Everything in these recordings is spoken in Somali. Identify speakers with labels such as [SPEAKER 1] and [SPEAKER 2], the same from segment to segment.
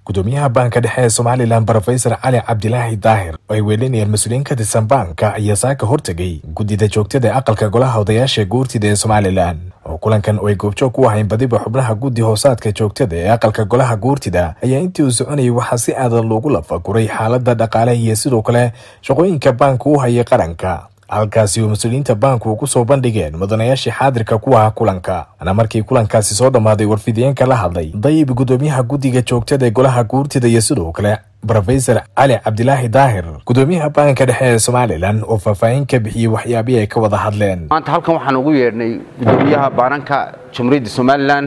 [SPEAKER 1] gudoomiyaha baanka dhexe ee somalilan brofesor cali cabdilaahi daahir oo ay weelinayeen mas-uuliyiin ka tirsan baanka ayaa saaka hortegay guddida joogtada ee aqalka golaha odayaasha guurtida ee somalilan oo kulankan oo ay goobjoog ku ahayn badiba xubnaha guddi hoosaadka joogtada ee aqalka golaha guurtida ayaa intii uu soconayay waxaa si aadan loogu lafaguray xaalada dhaqaale iyo sidoo kale shaqooyinka baanka u hayay qaranka halkaasi oo mas-uuliyiinta baanku ugu soo bandhigeen mudanayaashii xaadirka ku ahaa kulanka ana markii kulankaasi soo dhammaaday warfidiyeenka la hadlay dayib gudoomiyaha guddiga joogtada ee golaha guurtida iyo sidoo kale brofesor cali cabdilaahi daahir gudoomiyaha baanka dhexe ee somalilan oo faahfaahin ka bixiyey waxyaabihii ay ka wada hadleen
[SPEAKER 2] maanta halkan waxaan ugu yeedhnay gudoomiyaha baananka jamhuuriyadda somalilan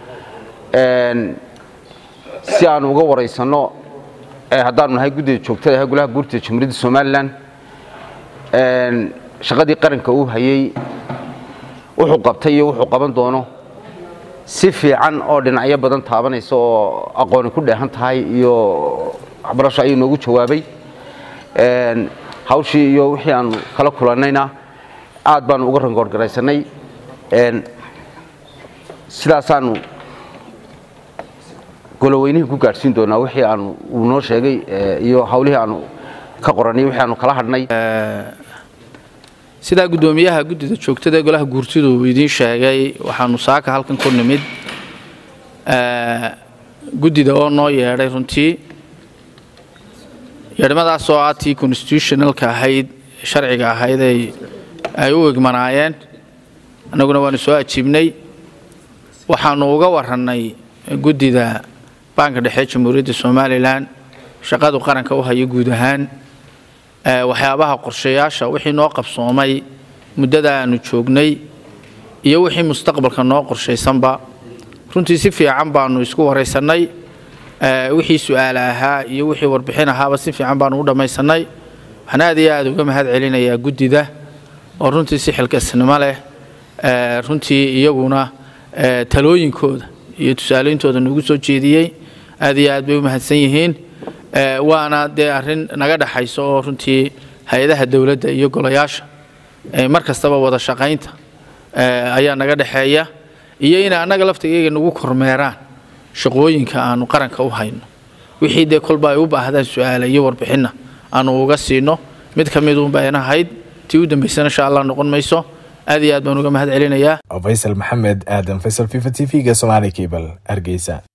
[SPEAKER 2] si aan uga waraysanno haddaanu nahay guddiga joogtada ee golaha guurtida jamhuuriyadda somalilan shaqadii qaranka uu hayey wuxuu qabtay iyo wuxuu qaban doono si fiican oo dhinacyo badan taabanaysa oo aqooni ku dheehan tahay iyo waxbarasho ayuu noogu jawaabay hawshii iyo wixii aanu kala kulannayna aad baanu uga rangoorgaraysanay sidaasaanu goloweynihii ku gaadhsiin doonaa wixii aanu uu noo sheegay iyo hawlihii aanu ka qorannay wixii aanu kala hadhnay
[SPEAKER 3] sidaa guddoomiyaha guddida joogtada ee golaha guurtidu uu idiin sheegay waxaanu saaka halkan ku nimid guddida oo noo yeedhay runtii yeedhmadaas oo ah tii constitutionalka ahayd sharciga ahayd ay u egmanaayeen annaguna waanu soo ajiibnay waxaanu uga warannay guddida baanka dhexe jamhuuriyadda somalilan shaqadu qaranka u hayo guud ahaan waxyaabaha qorshayaasha wixii noo qabsoomay muddada aanu joognay iyo wixii mustaqbalka noo qorshaysanba runtii si fiican baanu isku waraysannay wixii su-aala ahaa iyo wixii warbixin ahaaba si fiican baanu u dhammaysanay waxaan aad iyo aad uga mahad celinayaa guddida oo runtii si xilkasnimo leh runtii iyaguna talooyinkooda iyo tusaaleyntooda nagu soo jeediyey aad iyo aad bay u mahadsan yihiin waana dee arrin naga dhexayso oo runtii hay-adaha dowladda iyo golayaasha mar kastaba wada shaqaynta ayaa naga dhexeeya iyo inay annaga laftigayga nagu kormeeraan shaqooyinka aanu qaranka u hayno wixii dee kolba ay u baahdaan su-aala iyo warbixinna aanu uga siino mid ka miduunba ayna ahayd tii u dambaysana insha allah noqon mayso aad iyo aad baan uga mahad celinayaa
[SPEAKER 1] faysal maxamed aadan faysal fifa t v-ga somaali cable hargeysa